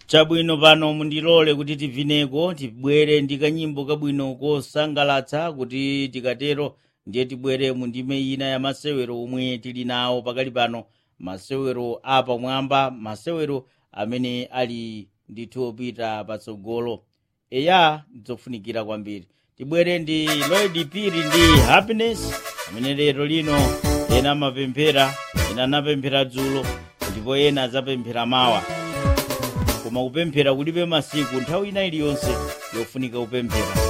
chabwino pano mundilole kuti tivineko tibwere ndi kanyimbo kabwino kosangalatsa kuti tikatero ndiye tibwere mu ndime ina ya masewero omwe tili nawo pakali pano masewero apamwamba masewero amene ali ndithu opita patsogolo eya ndidzofunikira kwambiri tibwere ndi lloyd piri ndi happiness amene lero lino ena amapemphera ena anapemphera dzulo ndipo ena adzapemphera mawa koma kupemphera kulibe masiku nthawi ina iliyonse yofunika kupemphera